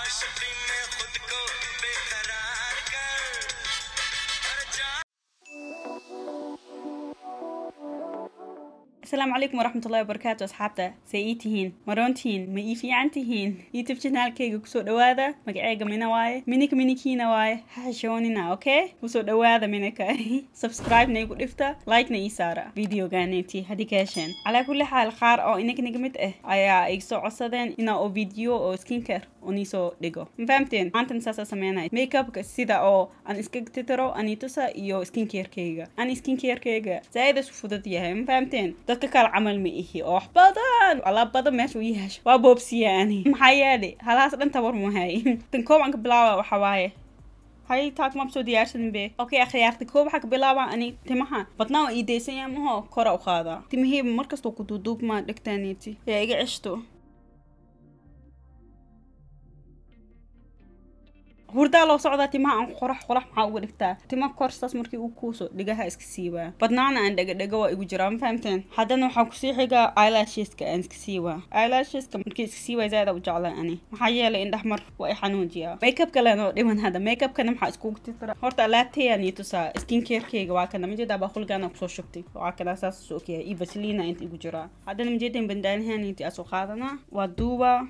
शक्ति में खुद को बेकरार कर हर जा asalaamu calaykum waraxmat ullahi wabarakaatu asxaabta see ii tihiin maroontihiin ma ii fiican tihiin youtube janaalkayga kusoo dhawaada magaceega mina waaye minika minikiina waaye ha xishoonina okay kusoo dhawaada minika subscribe na igu dhifta like na ii saara videoganeeti haddii ka hesheen calaa kulli xaal qaar oo inaga naga mid ah ayaa iga soo codsadeen inaa oo video oo skincare oo niisoo dhigo ma fahamteen maantan saasaa sameynaya makeupka sida oo aan iska titiro anitusa iyo skincarekeyga ani skincarekeyga zaaid isu fudud yahay ma fahamteen dadka kale camal ma ihi oo wax badan alaab badan meesha u yeesho waa boobsiya ani maxaa yeelay halahaas dhan tabar muhay tan koob aan ka bilaaba waxa waaye hay taak ma soo diyaarsanin be okay akhyaarta koob waxaa ka bilaaba ani timaha badnaa waa ii daysan yahay maho kora u qaadaa timaheyba markastoo ku duuduub maa dhegtaaniti yaa iga ceshto hurdaa loo socdaa timaha aan qorax qorax maxaa uga dhigtaa tima korstaas markii uu kuuso dhigaha iska siibaa badnaana aan dhega dhega waa igu jiraa ma fahamteen haddana waxaa kusii xigaa eyelasheska aan iska siibaa eyelasheska markii iska siibaa zaada u jeclaa ani maxaa yeelay indhax mar waa i xanuujiyaa makeup kalen oo dhiman hadda makeupkana maxaa iskugu titira horta alaabtayaan ii tusaa skincarekeyga waa kana majeedaa baaqulgaana kusoo shubtay waa kana saas soo okyahay iyo vaselina inta igu jiraa haddana majeedan bandaanahan inti asoo qaadanaa waa duubaa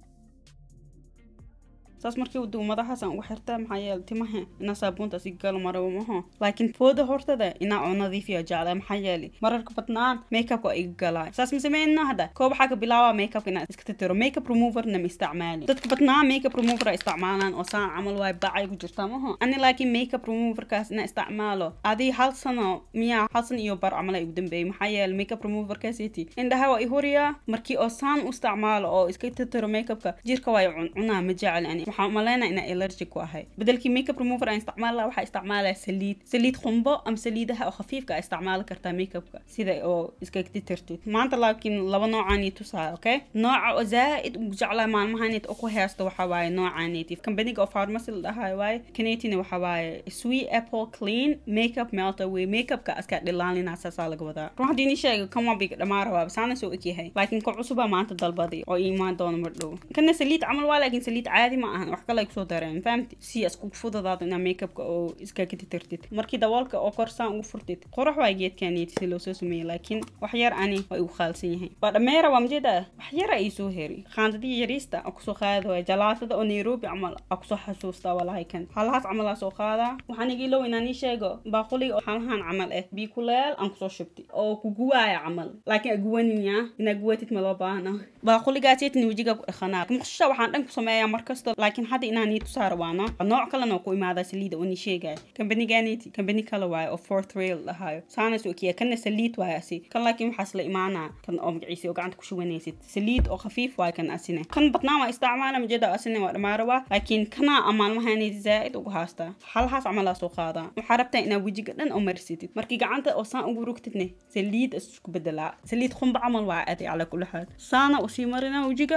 saas markii uu duu madaxaas aan ugu xirtaa maxaa yeele timaha inaa saabuunta si galo maraba maho laakiin fooda hortada inaa oo nadiifiya jecla maxaa yeele mararka badnaan makeupka waa iga galaa saas ma sameyna hadda koob waxaa ka bilaaba makeupka inaa iska titiro makeup removerna ma isticmaali dadka badnaan makeup remover ay isticmaalaan oo saan camal waay bacay ku jirtaa maho ani laakiin makeup removerkaas inaa isticmaalo adii hal sano miyaa hal san iyo bar camal ay ugu dambeeyay maxaa yeele makeup removerkaasiti indhaha waa i huriyaa markii oo saan u isticmaalo oo iska titiro makeupka jirka waa i cuncunaa ma jecel ani waxaan umaleynaa inaa allergic ku ahay bedelkii makeup remover aan isticmaal laha waxaa isticmaalaya saliid saliid qumbo ama saliidaha oo khafiifka a isticmaali kartaa makeupka sida oo iska titirtid maanta laakiin laba noocaan ii tusaa okay nooca oo zaaid ugu jeclaa maalmahanit oo ku heesto waxa waaye noocaaniti kambaniga oo pharmacy la dhahayo waaye kanetina waxa waaye sweet apple clean makeup melter way makeupka aska dhilaalinaa saasaa laga wadaa run haddii ni sheega kan waa biga dhamaara waaba saana soo egyahay laakiin ka cusubaa maanta dalbaday oo iimaan doona mardhow kana saliid camal waa laakiin saliid caadi ma ahan wax kale ay kusoo dareen fahamti si isku fududaado inaa makeupka oo iska katitirtid markii daboolka oo korsaan ugu furtid qorax waa geedkaaniiti si loo soo sameeyey laakiin wax yar ani waa igu khaalsan yahay waa dhameera waa majeeda wax yara ii soo heri qaandadii yariista a kusoo qaada waay jalaatada oo nairobi camal a kusoo xasuustaa walahay kan halahaas camal aa soo qaadaa waxaan igiilow inaan ii sheego baaquliga oo halahan camal ah bii kuleel aan kusoo shubti oo ku guwaaya camal laakiin aguwaninyaa inaa guwatid ma loo baahna baaquligaaseetin wejiga ku dhaqanaa muqshisha waxaan dhan ku sameeyaa markasto laakiin hadda inaan ii tusaa rabaano nooc kalena oo ku imaada saliida oo ni sheegaya kambaniganiti kambani kale waaye oo fourth rail dhahayo saana soo kiya kana saliid waaye asi kan laakiin waxaas la imaanaa kan oo magaciisa oo gacanta ku shubanaysid saliid oo khafiif waaye kan asine kan badnaan waa isticmaala majeeda asine waa dhamaaraba laakiin kana amaalmahaniti zaa'id ugu haastaa halahaas camalaa soo qaadaa waxaa rabtaa inaa wejiga dhan oo marsitid markii gacanta oo saan ugu rugtidne saliid isku bedelaa saliid qumba camal waa adi calaa kulli xaal saana usii marinaa wejiga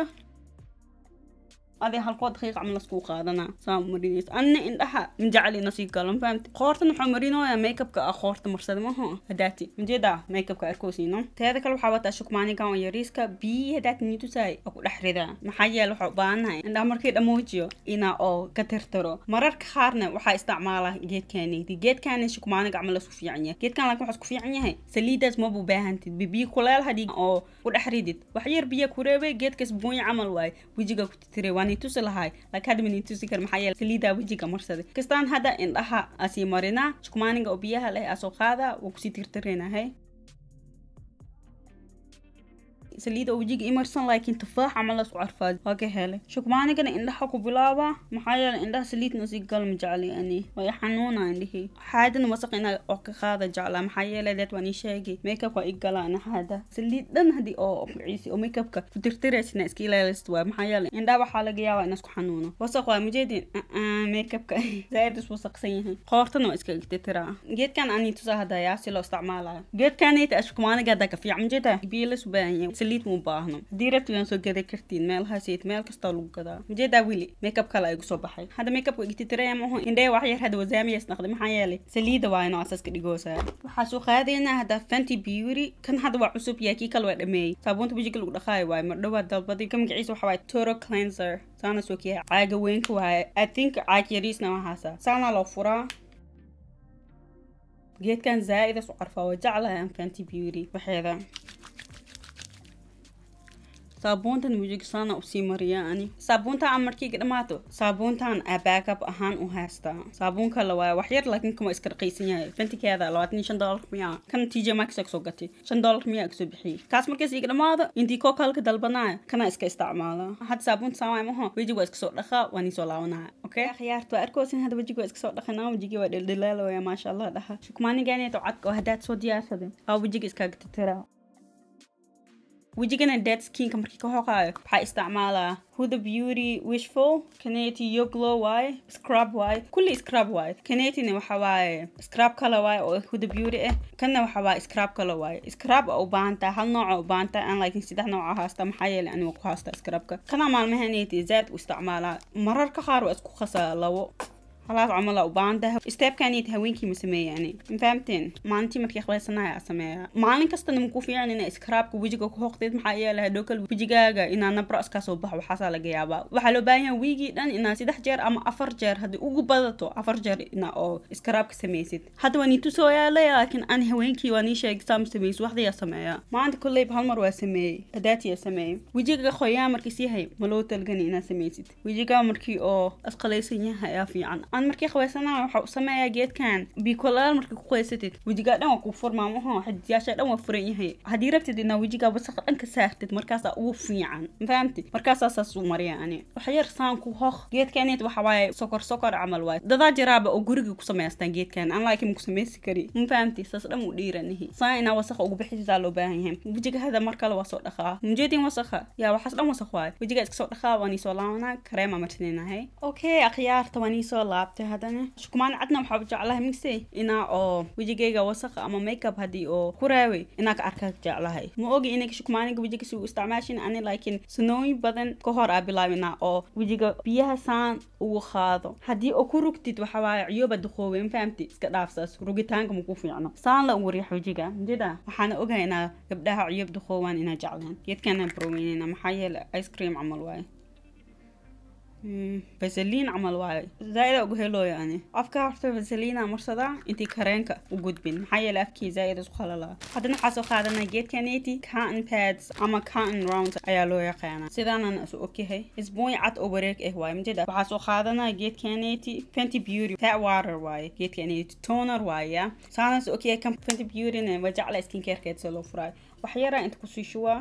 adii halkoo daqiiq camal laskuu qaadanaa saa marinaysa anna indhaha manjacli nasii galan fahamti qoortan waxaa marinooyaa makeupka ah qoorta marsada maho hadaati majeeda makeupka arkoosiino teeda kale waxaa wataa shukmaanigan oo yariiska biyi hadaati niitusaay oo ku dhex ridaa maxaa yeele waxaa u baahanahay indhaha markii dhamoojiyo inaa oo ka tirtiro mararka qaarna waxaa isticmaala geedkaanidi geedkaani shukmaaniga camal lasku fiican yahay geedkan laakiin waxaa isku fiican yahay saliidaas maba baahantid bibiyi kuleel hadii oo ku dhex ridid wax yar biya ku reebay geedkaas buunya camal waaye wejiga ku titiray waa tusi lahay laakiin hadda mani tusi kar maxaa yeele saliidaa wejiga marsaday kastaan hadda indhaha asii marinaa shukmaaniga oo biyaha leh asoo qaadaa waa kusii tirtirinahay saliida oo wejiga imarsan laakiin tufaax camal lasku carfaad waa ka helay shukmaanigana indhaha ku bilaaba maxaa yeele indhaha saliidna si gal ma jecli ani way xanuuna indhihii xaadana wasaq inaa oo ka qaada jeclaa maxaa yeele deed waan ii sheegay makeupka waa ii galaan xaada saliid dhan hadii oo magaciisi oo makeupka ku tirtiraysina iska ilaalist waa maxaa yeele indhaha waxaa laga yaabaa in isku xanuuno wasaq waa majeedin makeupka zaaid is wasaqsan yahay qoortana waa iska tirtiraa geedkan ani tusaa hadayaa si loo isticmaalayo geedkanita shukmaaniga hadda ka fiican majeeda biyo la subaahan saliid mu baahno haddii rabti waan soo gada kartiin meelahaasiit meel kastoo lagu gadaa majeedaa weli makeup kale ay kusoo baxay hadda makeupka igtitiraya maho indhee wax yar hadda wasaamiya isnaqday maxaa yeelay saliida waa inoo asaska dhigoosaa waxaa soo qaadaynaa hadda fenty beauty kan hadda waa cusub yaa kii kale waa dhameeyey saabuunta wajiga lagu dhaqaayo waaye mar dhowaa dalbaday ka magaciisa waxa waaye toro cleanser saana soo kiyaha caaga weynka waaye i think caag yariisna waxaasa saana loo furaa geedkan zaa-ida su carfaa waa jeclahay aan fenty beauty waxeeda saabuuntan mujigisaana usii mariyaa ani saabuunta aan markiiga dhamaato saabuuntan aa backup ahaan u haystaa saabuun kale waa wax yar laakiin kama iska raqiisan yahay fentikeeda labaatan iyo shan doolar miyaa kan t j max kasoo gatay shan doolar miyaa kasoo bixiyey kaas markaas iga dhamaado intii koo kalka dalbanaya kana iska isticmaala hadda saabuunta saamaay maho wejiga waa iska soo dhaqaa waan isoo laabanaya okay khiyaarta waa arkoosin hadda wejiga waa iska soo dhaqanaa wejigii waa dhildhilaalaya maasha allah dhaha shukmaaniganeeto cadka oo haddaad soo diyaarsaday aa wejiga iskaaga titiraa wejigana dead skinka markii ka hoqaayo waxaa isticmaalaa huda beauty wishful kaneti yo glow waaye scrub waaye kulli scrub waaye kanetina waxa waaye scrub kale waaye oo huda beauty ah kanna waxa waaye scrub kale waaye scrub oo u baahan tahay hal nooc oo u baahan tahay aan laakiin saddex nooc oo haasta maxaa yeelay aniga ku haasta scrubka kana maalmahaneti zaad u isticmaalaa mararka qaar waa isku qasaa labo خلاص عملا وبانده ستيب كانيت هوينكي مسمية يعني فهمتين مالنتي مركي خلصنا اسميها مالن كستا نمكو في يعني إن اسكراب ويجيكو كوختيد محايا لها دوكل ويجيكاغا إنا نبرأس كاسو بح وحاسا لقيابا وحلو بايا ويجي دان إنا سيدح جير أما أفر جير هدي ugu badato afar jeer ina oo iskaraabka samaysid hadda waan iitu soo yaalay laakiin aan haweenkii waan ii sheegay saam samaysid waxdayaa sameeyaa maanta kolleyba hal mar waa sameeyey hadaatiyaa sameeyey wejiga qoyaa markiis yahay ma loo talgani inaad samaysid wejigaa markii oo asqalaysan yahay ayaa fiican aan markii qabaysanaha waxa u sameeyaa geedkan biikolaal markii ku qaysatid wejigaa dhan waa kuu furmaa maho xidiyaasha dhan waa furan yahay haddii rabtid inaa wejigaa wasaqa dhan ka saartid markaasaa ugu fiican ma fahamtid markaasaa saas u mariya ani waxa yar saan ku hoq geedkaneed waxa waaye sokor sokor camal waaye dadaa jiraaba oo guriga ku samaystaan geedkan aan laakiin ku samaysi kari ma fahamti saas dhan u dhiiranihi saa inaa wasaqa ugu bixisaa loo baahan yahay wejiga hada mar kale waa soo dhaqaa mujeedin wasaqa yaa waxaas dhan wasaq waaye wejiga iska soo dhaqaa waan iisoo laabanaa kareema marsinaynahay okay akhyaarta waan iisoo laabtay haddana shukumaan cadna waxaa u jeclahay mise inaa oo wejigayga wasaqa ama makeup haddii oo ku raaway inaa ka arkaa jeclahay ma ogi inay shukumaaniga wejiga si u isticmaashin ani laakiin sanooyin badan ka hor aa bilaabinaa oo wejiga biyaha saan ugu qaado haddii oo ku rugtid waxa waaye ciyooba duqoobay ma fahamti iska dhaafsaas rugitaanka ma ku fiicno saan la ugu riix wejiga jida waxaana ogaynaa gabdhaha ciyoob duqoobaan inaa jeclaan geedkana baroweynayna maxaa yeele ice cream camal waaye فازلين عمل واي زايدة أقول يعني أفكار عرفت فازلين مرصدا انتي كارينكا وجود بين حي الأفكي زايدة سخال الله حدنا حاسو خادنا جيت كانيتي كاتن بادز أما كاتن راوند أيالو يقانا سيدانا نأسو أوكي هي اسبوعي عط أوبريك إيه واي مجدا وحاسو خادنا جيت كانيتي فانتي بيوري فات واتر واي جيت كانيتي تونر واي يا سانا سو أوكي كم فانتي بيوري نوجع سكين كير كيت سلو فراي وحيرا انت كسي شوا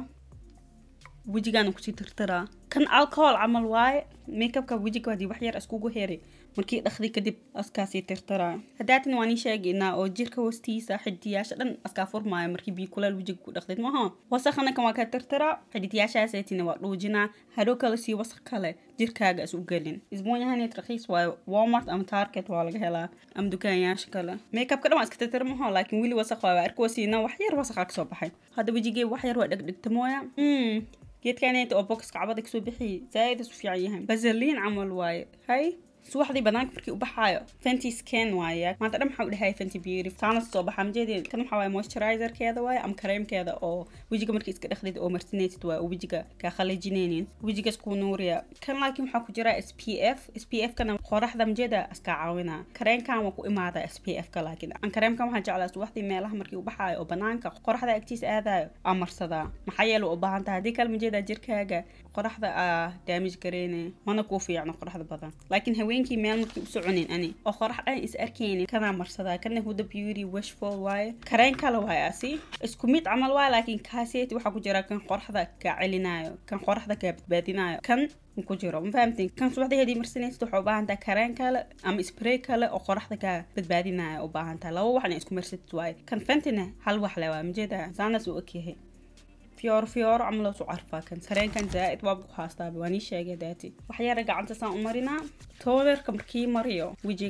wejigaana kusii tirtiraa kan alcohol camal waaye makeupka wejiga hadii wax yar iskugu heray markii dhaqdi kadib askaasii tirtiraa haddaatin waan ii sheegaynaa oo jirka hoostiisa xidiyaasha dhan askaa furmaayo markii biyo kulaal wejiga ku dhaqdid maha wasaqana kan waa ka tirtiraa xidiyaashaaseetina waa dhuujinaa hadhow kale sii wasaq kale jirkaaga is u gelin isbuunyahaneed raqiis waayo walmart ama target waa laga helaa ama dukaanyaasha kale makeupka dhan waa iska tirtira maho laakiin weli wasaq waa arkosiina wax yar wasaqa kasoo baxay hadda wejigee wax yar waa dhegdhegta mooya geedkaneet oo boxka cabada kasoo bixiyay zaaid isu fiican yahay bazaliin camal waaye hay subaxdii banaanka markii u baxaayo fenty scan waaye maanta dhan maxaa u dhahay fenty beauty taana soo baxa majeedeen kan waxaa waaye moisturizerkeeda waaye ama kareemkeeda oo wejiga markii iska dhaqdid oo marsinaysid waaye oo wejiga kaa khalajinaynin wejiga isku nuuriya kan laakiin waxaa ku jira s p f s p f kana qoraxda majeeda iskaa caawinaa kareenkan waa ku imaada s p f ka laakiin aan kareemkan waxaa jeclaa subaxdii meelaha markii u baxaayo oo banaanka qoraxda agtiisa aadayo aa marsadaa maxaa yeele u baahan tahay haddii kale majeeda jirkaaga qoraxda aa damage gareyne mana kuu fiicno qoraxda badan laakiin haweenkii meel markii u soconin ani oo qorax dhan is arkeynin kanaa marsadaa kana huda beauty wishful waaye kareen kale waaye asi isku mid camal waaye laakiin kaaseeti waxaa ku jira kan qoraxda kaa celinayo kan qoraxda kaa badbaadinayo kan ku jiro ma fahamtin kan subaxdii hadii marsanaysid waxaa u baahan tahay kareen kale ama spray kale oo qoraxda kaa badbaadinayo u baahan tahay laba waxna isku marsatid waaye kan fentina hal wax le waa majeeda saanas uu ogyahay fiyoor fiyoor camal su carfaa kan sareenkan zaaid waa ku haastaaba waan ii sheegay daati waxyaara gacanta saan u marinaa toonerka markii mariyo wejiga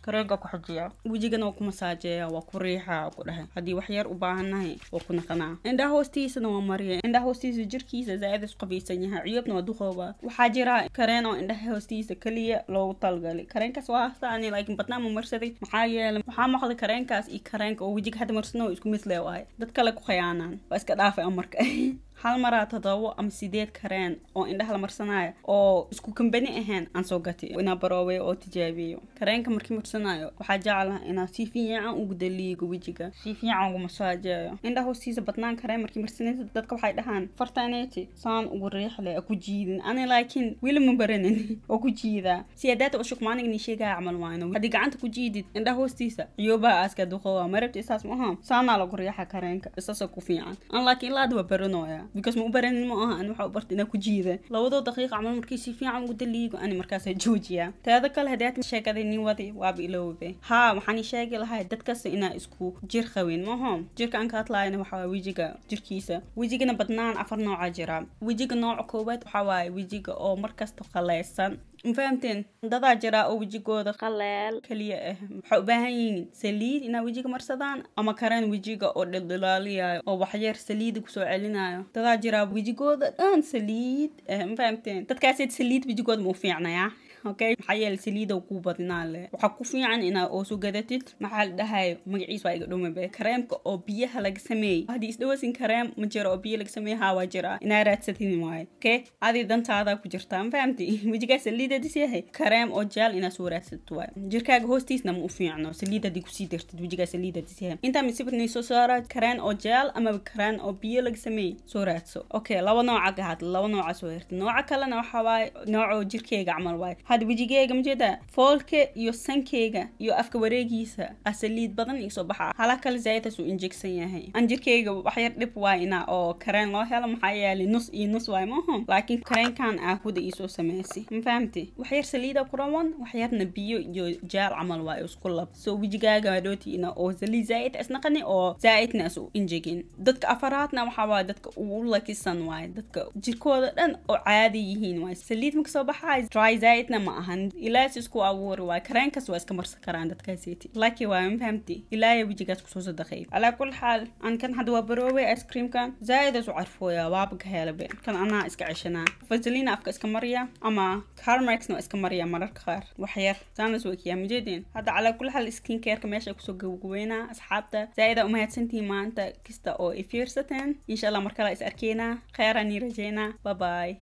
kareenka ku xajiya wejigana waa ku masaajeeya waa ku riixa ku dhahay haddii wax yar u baahannahay waa ku naqanaa indhaha hoostiisana waa mariya indhaha hoostiisa jirkiisa zaaid isku qabaysan yahay ciyobna waa duqooba waxaa jira kareen oo indhaha hoostiisa keliya loogu talgalay kareenkaas waa hastaani laakiin badnaa ma marsaday maxaa yeelay waxaa maqlay kareenkaas iyo kareenka oo wejiga hadda marsano isku mid leewahay dad kale ku khayaanaan waa iska dhaafay amarka hal maraa todobo ama sideed kareen oo indhaha la marsanaayo oo isku kambani ahayn aan soo gatay inaa baroobay oo tijaabiyo kareenka markii marsanaayo waxaa jeclaha inaa si fiican ugu daliigo wejiga si fiican ugu masaajeeyo indhaha hoostiisa badnaan kareen markii marsanaysa dadka waxay dhahaan fartaaneti saan ugu riixle ku jiidin ani laakiin weli ma baranin oo ku jiidaa siyaadaata ushuk maaligni sheegaya camal waayno haddii gacanta ku jiidid indhaha hoostiisa ciyoobaha aaska duqowa marabta isaas ma aha saanaa lagu riixa kareenka isaasoo ku fiican an laakiin ilaa hadda waa baranooya because ma u baranin ma aha ani waxa u barta inaa ku jiida labadoo daqiiqa camal markii si fiican ugu daliigo ani markaasa joojiya teeda kale haddaad sheekaday nin wadi waaba iloobe haa waxaan ii sheegi lahay dad kasta inaa isku jir qabin maho jirka aan ka hadlaayana waxa waye wejiga jirkiisa wejigana badnaan afar nooca jira wejiga nooca koowaad waxa waaye wejiga oo markasta qaleysan ma fahamteen dadaa jira oo wejigooda qaleel keliya ah waxay u baahan yihiin saliid inaa wejiga marsadaan ama kareen wejiga oo dhildhilaaliyayo oo waxyar saliida kusoo celinayo dadaa jira wejigooda dhan saliid ah ma fahamteen dadkaaseed saliid wejigooda ma u fiicnayaa okay maxaa yeele saliida kuu badinaa le waxaa ku fiican inaa oosu gadatid maxaa la dhahay magaciis waa iga dhumabe kareemka oo biyaha laga sameeyey haddii isdhawasin kareem ma jiro oo biyo laga sameeye haa waa jira inaa raadsatin waaye okay adi dantaada ku jirtaa ma fahamti wejigaa saliida dis yahay kareem oo jeel inaa soo raadsato waaye jirkaaga hoostiisna ma u fiicno saliid haddii kusii dartid wejigaa saliida dis yahay intaa misibirnay soo saara kareen oo jeel ama kareen oo biyo laga sameeyey soo raadso okay laba nooca ka hadla laba nooca soo hertid nooca kalena waxaa waaye nooco jirkeyga camal waaye hadda wejigeyga majeeda foolka iyo sankeyga iyo afka wareegiisa a saliid badan iisoo baxa hala kale zaaidtaas uu injegsan yahay an jirkeyga waxyar dhib waay ina oo kareen loo helo maxaa yeelay nus iyo nus waay maaho laakiin kareenkan ah huda iisoo sameysay ma fahamti waxyar saliida ku rawan waxyarna biyo iyo jaal camal waay isku lab so wejigaaga dhooti ina oo saliid zaaid isnaqani oo zaaidna is u injegin dadka afaraadna waxaa waay dadka ugu lakisan waay dadka jirkooda dhan oo caadi yihiin waay saliid ma kasoo baxaay dry zaaidna ma ahan ilaas isku abuuri waay kareenkas waa iska marsan karaan dadkaasiti laakiin waa ma fahamti ilaaya wejigaas kusoo sadaqay calaa kul xaal an kan hadda waa baroobay ice creamkan zaa'idaas u carfooya waaba ka helabe kan anaa iska ceshanaa vaselina afka iska mariya ama carmaxna waa iska mariya mararka qaar waxyar saanas wekiyaa majeedeen hadda calaa kul xaal skin careka meesha kusoo gabagabeynaa asxaabta zaa'ida umahadsantihiin maanta kasta oo i fiirsateen insha allah mar kale is arkeynaa kheeraan ii rajeynaa bye bye